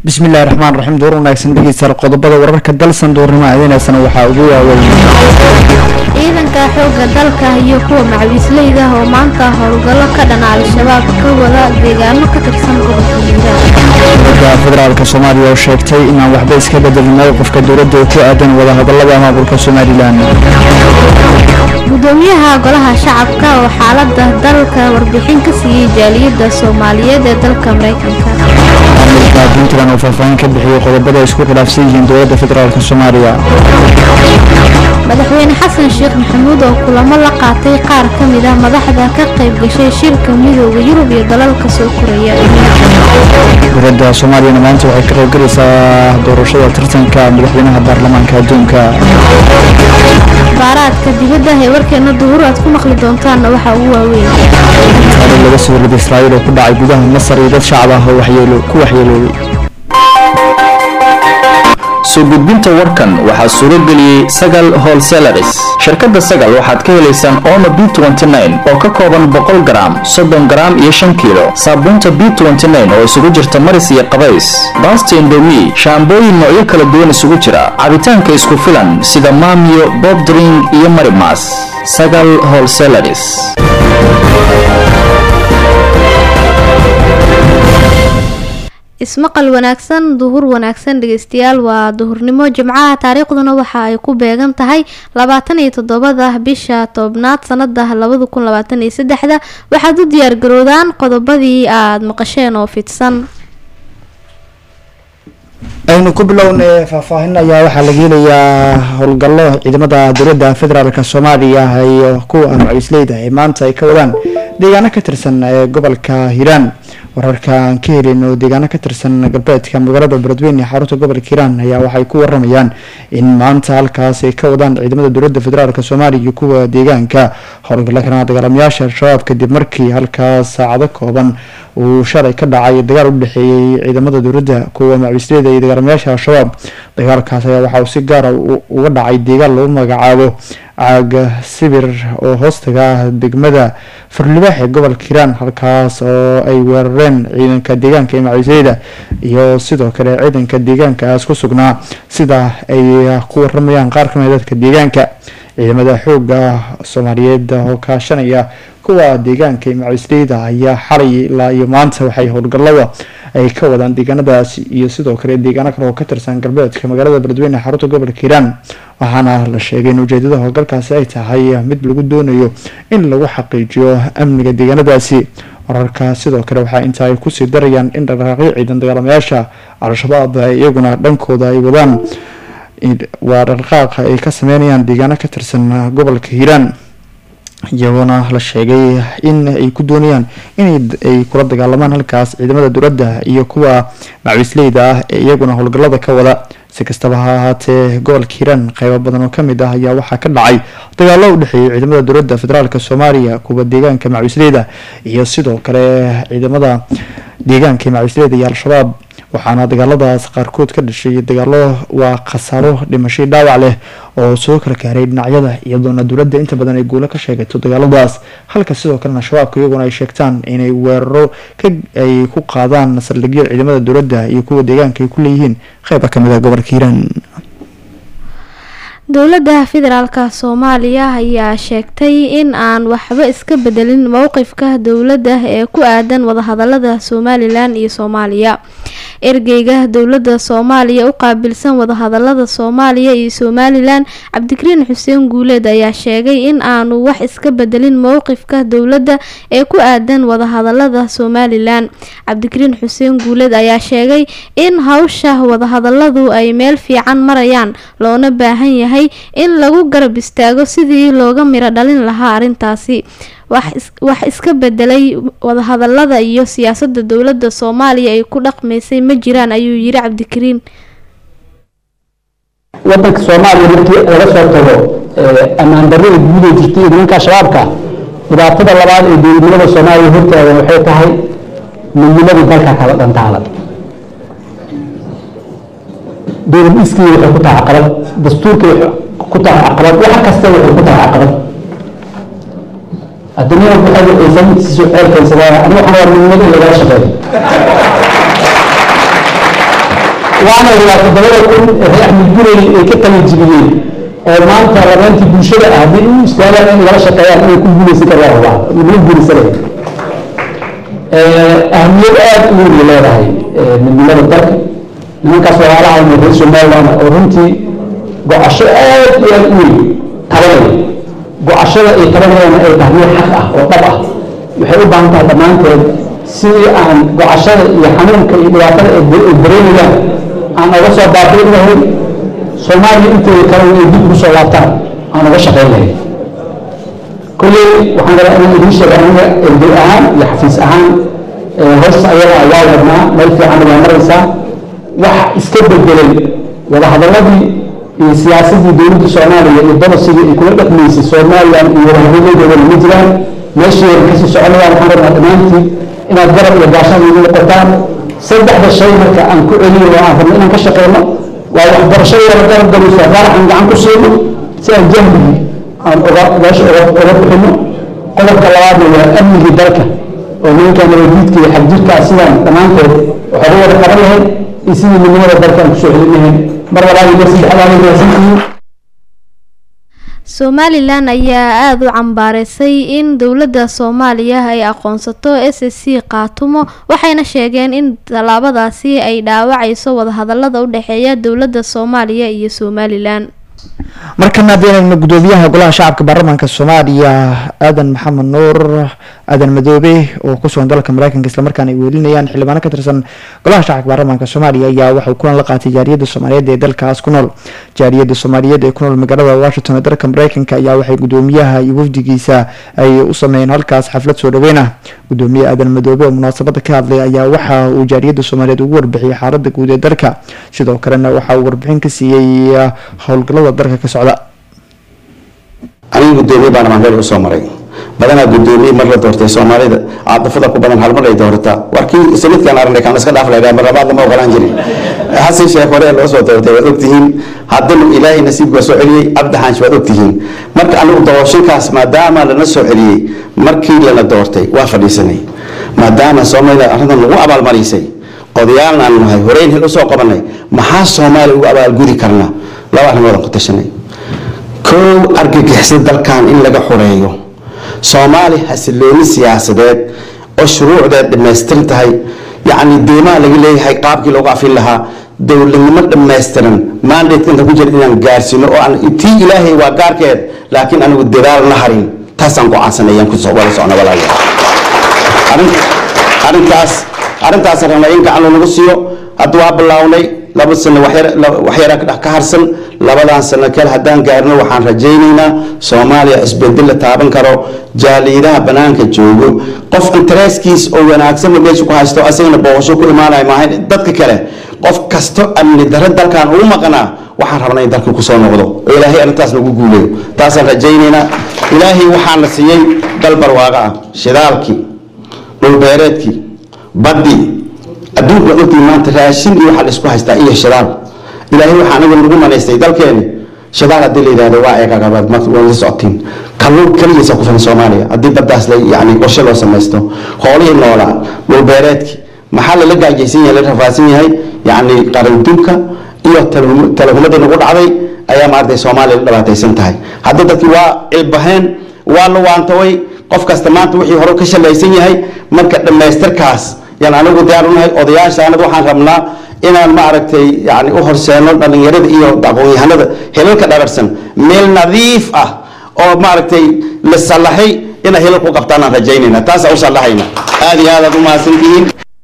bismillahi raxmaan raxiim door wanaagsan dhegeystayaal qodobada wararka dalsan duurnimo adeynaysan waxaa ugu waaweyn ciidanka xoogga dalka iyo kuwa macawiisleyda oo maanta howlgallo ka dhana al-shabaab ka wada deegaano ka tirsan gobolka hiiraan dowladda federaalk soomaaliya oo sheegtay inaan waxba iska bedelin mowqifka dowladda ku aadan wadahadalada maamulka somalilan gudoomiyaha golaha shacabka oo xaalada dalka warbixin ka siiyey jaaliyadda soomaaliyeed ee dalka mareykanka maamulka puntland oo faahfaahin ka bixiyey qodobada ay isku khilaafsan yihiin dowladda federaalk soomaaliya madaxweyne xasan sheekh maxamuud oo kulamo la qaatay qaar ka mid ah madaxda ka qayb gashay shirka midooda yurub iyo dalalka soo koraya dowladda soomaaliyana maanta waxay ka qaybgalaysaa doorashada tartanka madaxweynaha baarlamaanka adduunka baaraadka dibadda ee warkeena duhur aad ku maqli doontaanna waxaa ugu waaweyn taariikh laga soo warida israa'iil oo ku dhacay gudaha masar iyo dad shacab ah oo waxyeelo ku waxyeeloobay soo gudbinta warkan waxaa suuro geliyey sagal holselaris shirkadda sagal waxaad ka helaysaan omo b oo ka kooban boqol garaam soddon garaam iyo shan kiilo saabuunta b oo isugu jirta maris iyo qabays baasta indomi shaambooyin noocyo kala duwan isugu jira cabitaanka isku filan sida maamiyo bobdring iyo marimas sagal holselaris ismaqal wanaagsan duhur wanaagsan dhegeystayaal waa duhurnimo jimcaha taariikhduna waxa ay ku beegan tahay labaatan iyo toddobada bisha tobnaad sanada labada kun labaatan iyo saddexda waxaad u diyaargaroodaan qodobadii aada maqasheen oo fidsan aynu ku bilownay faahfaahin ayaa waxaa laga helayaa howlgallo ciidamada dowladda federaalk soomaaliya iyo kuwa maciisleyda ee maanta ay ka wadaan deegaano ka tirsan ee gobolka hiiraan wararka aan ka helin oo deegaano ka tirsan galbeedka magaalada beledweyne ee xarunta gobolka hiiraan ayaa waxay ku waramayaan in maanta halkaas ay ka wadaan ciidamada dowladda federaalk soomaaliya iyo kuwa deegaanka howlgalla kana dagaalamayaasha al-shabaab kadib markii halkaas saacado kooban uu shalay ka dhacay dagaal u dhexeeyey ciidamada dowladda kuwa maciisleyda iyo dagaalamayaasha al-shabaab dagaalkaas ayaa waxa uu si gaara uga dhacay deegaan lagu magacaabo caaga sibir oo hoostaga ah degmada furlibaax ee gobolka hiiraan halkaas oo ay weerareen ciidanka deegaanka ee maciisleyda iyo sidoo kale ciidanka deegaankaas ku sugnaa sida ay ku waramayaan qaar kamid dadka deegaanka ciidamada xooga soomaaliyeed oo kaashanaya kuwa deegaanka ee maciisleyda ayaa xalay ilaa iyo maanta waxay howlgallada ay ka wadaan deegaanadaas iyo sidoo kale deegaano kale oo ka tirsan galbeedka magaalada beledweyne xarunta gobolka hiiraan waxaana la sheegay in ujeedada howlgalkaasi ay tahay mid lagu doonayo in lagu xaqiijiyo amniga deegaanadaasi wararka sidoo kale waxaa inta ay kusii darayaan in dhaqaaqyo ciidan dagaalamayaasha al-shabaab iyaguna dhankooda ay wadaan waa dhaqaaqa ay ka sameynayaan deegaano ka tirsan gobolka hiiraan iyagoona la sheegay in ay ku doonayaan inay kula dagaalamaan halkaas ciidamada dowladda iyo kuwa maciisleyda ah ee iyaguna howlgallada ka wada si kastaba ha ahaatee gobolka hiiraan qeybo badan oo kamid ah ayaa waxaa ka dhacay dagaalo u dhexeeyay ciidamada dowladda federaalk soomaaliya kuwa deegaanka maciisleyda iyo sidoo kale ciidamada deegaanka maciisleyda iyo al-shabaab waxaana dagaaladaas qaarkood ka dhashay dagaalo waa khasaaro dhimashay dhaawac leh oo soo kala gaaray dhinacyada iyadoona dowladda inta badan ay guulo ka sheegato dagaaladaas halka sidoo kalena shabaabka iyaguna ay sheegtaan inay weeraro ay ku qaadaan saldhigyo ciidamada dowladda iyo kuwa deegaanka ay ku leeyihiin qeyba kamid ah gobolka hiiraan dowladda federaalka soomaaliya ayaa sheegtay in aan waxba iska bedelin mowqifka dowladda ee ku aadan wadahadalada somalilan iyo soomaaliya ergeyga dowladda soomaaliya u qaabilsan wadahadalada soomaaliya iyo somalilan cabdikariin xuseen guuleed ayaa sheegay in aanu wax iska bedelin mowqifka dowladda ee ku aadan wadahadalada somalilan cabdikariin xuseen guuleed ayaa sheegay in hawsha wadahadaladu ay meel fiican marayaan loona baahan yahay in lagu garab istaago sidii looga miro dhalin lahaa arrintaasi wax iska bedelay wadahadalada iyo siyaasada dowladda soomaaliya ay ku dhaqmaysay ma jiraan ayuu yiri cabdikariin wadanka soomaaliya markii laga soo tago ammaan darrada guud ee jirtay iyo nimanka shabaabka dhibaatada labaad ee dowladnimada soomaaliya hortaagan waxay tahay midnimadii dalka kala dhantaalan dowlad iskii waxay ku tahay caqabad dastuurkii waxay ku tahay caqabad wax kasta waxay ku tahay caqabad الدنيا بحاجة إنسان سؤال كان سواء أنا وحنا من المدى إلى شغال waana ilaa toddobada kun ee reer axmed gurey ay ka talajibiyeen oo maanta labeentii bulshada ah haddii u istaagaan in lala shaqeeyaan inay ku guulaysan karaan rabaa lagu guulaysanaya ahmiyad aad u weyn ay leedahay midnimada dalka nimankaas walaalaha reer somaliland oo runtii go-asho aad iyo aad u weyn tabanaya go-ashada ay tabanayaan ay tahay mid xaq ah oo dhab ah waxay u baahan tahay dhammaanteed sidii aan go-ashada iyo xanuunka iyo dhibaatada ay dareemayaan aan oga soo baabi'in lahayn soomaaliya inteeda kale inay dib ugu soo laabtaan aan uga shaqayn lahayn kolley waxaan rabaa inaan idiin sheego aniga ergey ahaan iyo xafiis ahaan hoosta ayaga waa wadnaa meel fiican waa maraysaa wax iska bedelay wadahadaladii iyo siyaasadii dowladda soomaaliya iyo bolosigii ay kula dhaqmaysay somaliland iyo wadahadalladoodana ma jiraan meeshii ay kasii soconayaan waxaan rabnaa dhammaantiin inaad garab iyo gaashaan igu noqotaan saddexda shay marka aan ku celiyo oo aan rabno inaan ka shaqeyno waa waxbarashada la garab galayso faarax aan gacan ku siino si aan jahligii aan oga meesha oga oga bixino qodobka labaadna waa amnigii dalka oo nimanka nabadiidka iyo xagjirkaa sidaan dhammaanteed waxaa u wada qaban lahayd iyo sidii midnimada dalka aan kusoo celin lahayn mar labaad iyo mar saddexaad aan mahadsantihiin somalilan ayaa aada u cambaareysay in dowladda soomaaliya ay aqoonsato s s c qaatumo waxayna sheegeen in tallaabadaasi ay dhaawacayso wadahadalada u dhexeeya dowladda soomaaliya iyo somalilan markana haddeenayno gudoomiyaha golaha shacabka baarlamaanka soomaaliya aadan maxamed nuur aadan madoobe oo kusugan dalka mareykanka islamarkaana ay weelinayaan xildhibaano ka tirsan golaha shacabka baarlamaanka soomaaliya ayaa waxauu kulan la qaatay jaariyadda soomaaliyeed ee dalkaas ku nool jaariyadda soomaaliyeed ee ku nool magaalada washington ee dalka mareykanka ayaa waxay gudoomiyaha iyo wafdigiisa ay u sameeyeen halkaas xaflad soo dhaweyn ah gudoomiye aadan madoobe oo munaasabada ka hadlay ayaa waxa uu jaariyadda soomaaliyeed ugu warbixiyay xaalada guud ee dalka sidoo kalena waxa uu warbixin ka siiyey howlgalada dalka ka socda aniga gudoomiye baan mandheer usoo maray badanaa gudoomiye mar la doortay soomaalida caadafada ku badan hal mar ay doorata warkii sanadkan aragnay kaan iska dhaaf laydhaa mar labaad lama ogolaan jirin xasan sheekh hore loo soo doortay waad ogtihiin haddana ilaahay nasiib waa soo celiyey cabdi xaansh waad ogtihiin marka anigu doorashankaas maadaama lana soo celiyey markii lana doortay waa fadhiisanay maadaama soomaalida arrintan lagu abaalmarisay odayaalna aan nahay horeyn hel usoo qabanay maxaa soomaaliya ugu abaalgudi karna laba arrimoodaan ku tashanay kow argagixisada dalkan in laga xureeyo soomaali xasilooni siyaasadeed oo shuruucdeed dhammaystiran tahay yacni deymaha laga leeyahay qaabkii loogu afin lahaa dowladnimo dhammaystiran mandatka inta ku jira inaan gaarsiino oo aan tii ilaahay waa gaarkeed laakiin anigu dadaal na harin taasaan go'aansanay ayaan ku wada socna walaalayaal arrintaas arrintaas rabnaa in gacan lagu siiyo hadda waa bilaawnay laba sano waxyara ka harsan labadan sano kale haddaan gaarno waxaan rajaynaynaa soomaaliya isbedel la taaban karo jaaliidaha banaanka joogo qof intereskiis oo wanaagsanba meesha ku haysto asagana booqasho ku imaanaya maahayn dadka kale qof kasto amni darro dalkan ugu maqnaa waxaan rabnaa in dalka kusoo noqdo oo ilaahay arrintaas nagu guuleeyo taasaan rajaynaynaa ilaahay waxaana siiyey dal barwaaqa ah shidaalkii dhulbeereedkii baddii adduunka waad ogtii maanta raashin iyo waxaa la isku haystaa iyo shidaal ilaahay waxaa anaga nagu manaystay dalkeeni shidaal haddii la yidhahdo waa eegagabaad waa la socotiin kalluun keligiisa ku filan soomaaliya haddii baddaas la yani qorshe loo samaysto hoolihii noolaa dhulbeereedkii maxaa lala gaajaysan yahay la rafaadsan yahay yacni qarandunka iyo talahumada nagu dhacday ayaa maaragtay soomaaliya la dhibaataysan tahay hadda dadkii waa cilbaheen waa la waantaway qof kasta maanta wixii hore ka shalaysan yahay marka dhammaystirkaas yaan anigu diyaar unahay odayaasha anad waxaan rabnaa inaan maaragtay yani u horseeno dhalinyarada iyo aqoon-yahanada helalka dhararsan meel nadiif ah oo maaragtay la sallaxay inay helal ku qabtaan aan rajaynayna taasaan u sallaxayna aada iyo aadaad u mahadsantihiin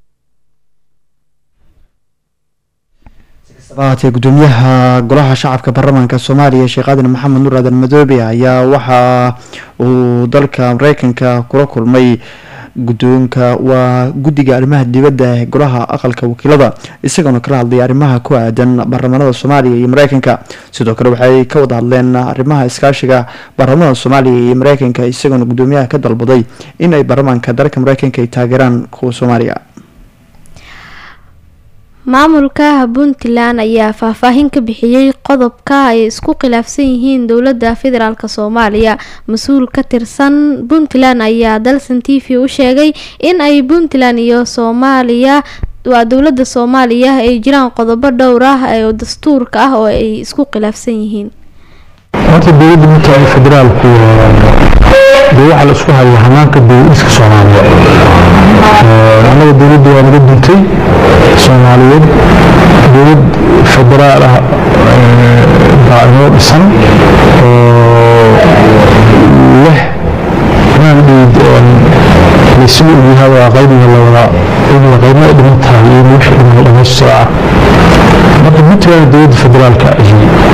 haatee gudoomiyaha golaha shacabka baarlamaanka soomaaliya sheekh aadan maxamed nuur aadan madoobe ayaa waxa uu dalka mareykanka kula kulmay guddoonka waa guddiga arrimaha dibadda ee golaha aqalka wakiilada isagoona kala hadlay arrimaha ku aadan baarlamaanada soomaaliya iyo mareykanka sidoo kale waxay ka wada hadleen arrimaha iskaashiga baarlamaanada soomaaliya iyo mareykanka isagoona guddoomiyaha ka dalbaday in ay baarlamaanka dalka mareykanka ay taageeraan kuwa soomaaliya maamulka puntland ayaa faahfaahin ka bixiyey qodobka ay isku khilaafsan yihiin dowladda federaalk soomaaliya mas-uul ka tirsan puntland ayaa dalsan t v u sheegay in ay puntland iyo soomaaliya waa dowladda soomaaliya ay jiraan qodobo dhowr ah oo dastuurka ah oo ay isku khilaafsan yihiin horta dowladda midka federaalku dee waxaa la isku haya hanaanka dowladiska soomaaliyeed annaga dowladda waa naga duntay soomaaliyeed dowlad federaal ah baa inoo dhisan oo leh maandhiid laysugu ogyahay waa qaybiga lawada qaybiga qaybo ay dhiman tahay iyo wixii dhiman dhamaystira ah marka puntland dowladda federaalka ahi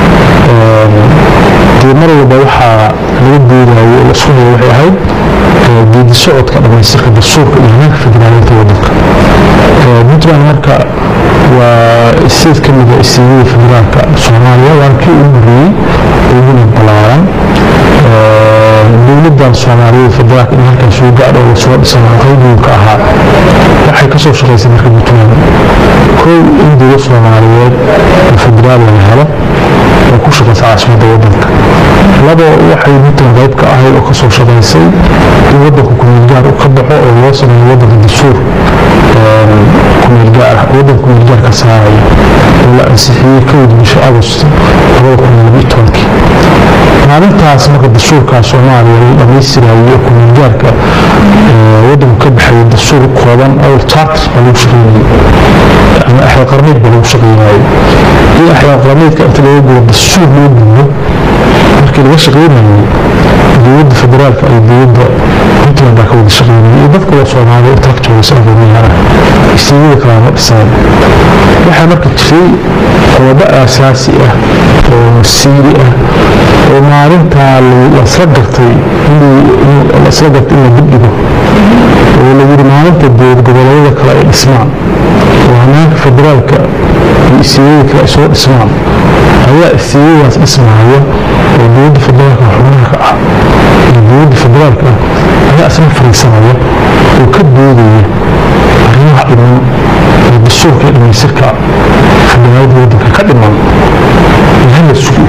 dee mar walba waxaa laga doodayo oo lasku hayo waxay ahayd geedi socodka dhamaystirka dastuurka iyo hanaanka federaalinta wadanka puntland marka waa state ka mid a isteedada federaalka soomaaliya waana kii ugu horreeyey uguna ballaaran dowladdan soomaaliyeed federaalka in halkan soo gaadho oo lasoo dhisan qaybuunka ahaa waxay kasoo shaqaysay marka puntland kow in dowlad soomaaliyeed oo federaal laga helo oo ku shaqaysa caasimadda wadanka labo waxay puntland qayb ka ahayd oo kasoo shaqaysay in wadanka kumeelgaar uu ka baxo oo loo sameeyo wadanka dastuur kumeelgaar ah wadanka kumeelgaar ka saaraya oo la ansixiyey kowda bisha agost labada kun iyo labiyo tobankii maalintaas marka dastuurka soomaaliya la dhamaystirayo oo kumeelgaarka wadanku ka baxaya dastuur kooban oo charters baa lagu shaqeynayay ama axyaa qarneed baa lagu shaqeynayo iyo axyaa qarneedka inta laga gudo dastuur loo gudbo markii laga shaqeynayay dowladda federaalka iyo dowladda puntland baa ka wada shaqeynayay iyo dadka waa soomaaliya intellectuals aqoonyahan ah isteedada kalama dhisaan waxaa marka jiray qodobo aasaasi ah oo masiiri ah oo maalintaa lasla gartay lasla gartay in la dibdhigo oo la yidhi maalinta dowlad goboleedyada kale ay dhismaan oo hanaanka federaalka iyo isteedada kale ay soo dhismaan ayaa isteedadaas dhismaaya oo dowladda federaalka xubnaha ka ah iyo dowladda federaalka ah ayaa isla fariisanaya oo ka doodaya arrimaha dhiman ee dastuurka iyo dhamaystirka federaalada wadanka ka dhiman ee hala sugo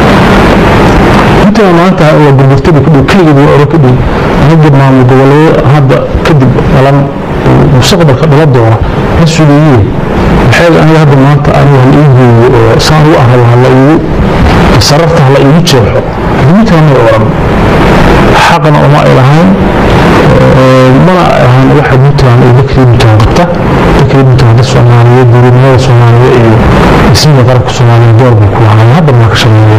intaa maanta waa burburtada ku dhow keligeed waa oro ka dhow anaga maamul goboleedo hadda kadib dhalan mustaqbalka dhala doona ma sugayiin maxay aniga hadda maanta aniga hala ii gooyo oo saan ugu ahal hala iigu sararta hala iigu jeexo adduunkan may oran xaqna uma ay lahayn mana ahaan waxa puntland ay dakri puntland qabta dakri puntland soomaaliyeed dowladnimada soomaaliya iyo dhismada qaranka soomaaliya door buu ku lahaa hadda maa ka shaqeeya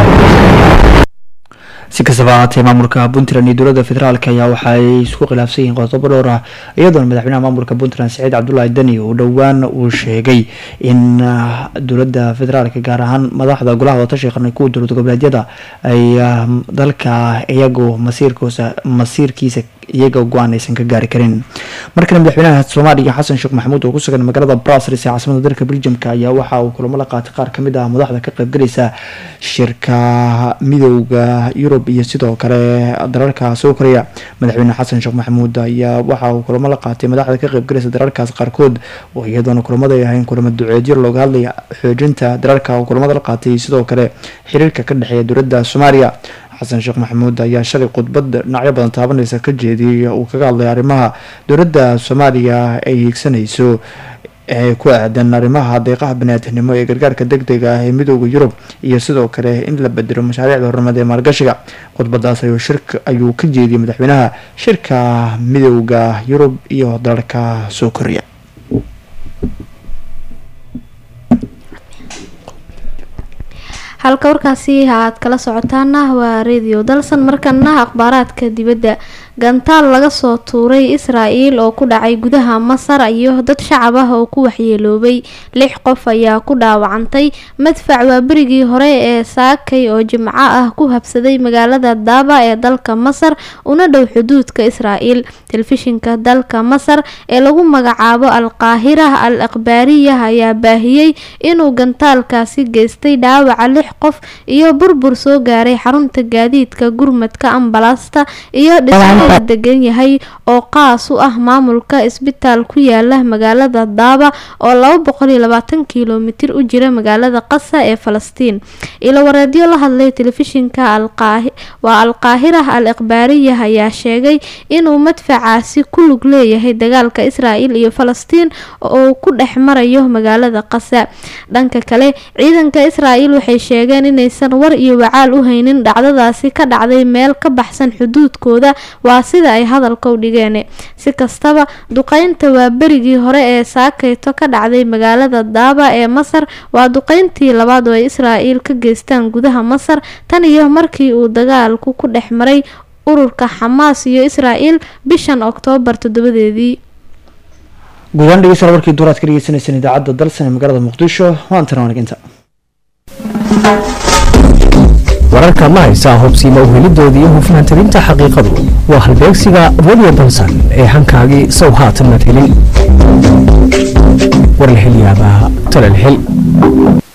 si kastaba ahaatee maamulka puntland iyo dowladda federaalk ayaa waxaay isku khilaafsan yihiin qodobo dhowr ah iyadoona madaxweynaha maamulka puntland saciid cabdulaahi deni uu dhowaan uu sheegay in dowladda federaalk gaar ahaan madaxda golaha wadatasha qarnay kuwa dowlad goboleedyada ay dalka iyagu masiirkoosa masiirkiisa iyaga go-aan aysan ka gaari karin markale madaxweynaha soomaaliya xasan sheekh maxamuud oo ku sugan magaalada brasris ee caasimada dalka beljamka ayaa waxa uu kulamo la qaatay qaar kamid ah madaxda ka qaybgalaysa shirka midowda yurub iyo sidoo kale dalalka soo koreya madaxweyne xasan sheekh maxamuud ayaa waxa uu kulamo la qaatay madaxda ka qaybgalaysa dalalkaas qaarkood oo iyadoona kulamada ay ahayn kulamo duceedyo looga hadlaya xoojinta dalalka uu kulamada la qaatay sidoo kale xiriirka ka dhexeeya dowladda soomaaliya xasan sheekh maxamuud ayaa shalay khudbad dhinacyo badan taabanaysa ka jeediyay uu kaga hadlay arrimaha dowladda soomaaliya ay hiigsanayso ee ku aadan arrimaha deeqaha baniaadanimo ee gargaarka deg dega ah ee midooda yurub iyo sidoo kale in la bedelo mashaariicda horumad ee maalgashiga khudbadaas ayuu shirk ayuu ka jeediyay madaxweynaha shirka midooda yurub iyo dalalka soo koreya halka warkaasi aad kala socotaana waa radio dalsan markana akhbaaraadka dibadda gantaal laga soo tuuray israa-el oo ku dhacay gudaha masar iyo dad shacab ah oo ku waxyeeloobay lix qof ayaa ku dhaawacantay madfac waa berigii hore ee saakay oo jimco ah ku habsaday magaalada daaba ee dalka masar una dhow xuduudka israa-el telefishinka dalka masar ee lagu magacaabo al qaahira al akhbaariya ayaa baahiyey inuu gantaalkaasi geystay dhaawaca lix qof iyo burbur soo gaaray xarunta gaadiidka gurmadka ambalaasta iyo dhismo la degan yahay oo qaas u ah maamulka isbitaal ku yaala magaalada daaba oo laba boqol iyo labaatan kilomitir u jira magaalada qasa ee falastiin ilo wareedyo la hadlay telefishinka waa alqaahira al ikhbaariya ayaa sheegay inuu madfacaasi ku lug leeyahay dagaalka israel iyo falastiin oo ku dhex marayo magaalada qasa dhanka kale ciidanka israel waxay sheegeen inaysan war iyo wacaal u haynin dhacdadaasi ka dhacday meel ka baxsan xuduudkooda waa sida ay hadalka u dhigeen si kastaba duqeynta waa berigii hore ee saakeyto ka dhacday magaalada daaba ee masar waa duqeyntii labaad oo ay israel ka geystaan gudaha masar tan iyo markii uu dagaalku ku dhex maray ururka xamaas iyo israel bishan oktoobar toddobadeedii guudaan dhegeystayaal warkii duuraad ka dhegeysaneyseen idaacadda dalsan ee magaalada muqdisho waantana wanaginta wararka ma haysaa hubsiima uhelidooda iyo hufnaantarinta xaqiiqadu waa halbeegsiga radio balsan ee hankaagii sow haatan mad helin war la helyaabaa talal hel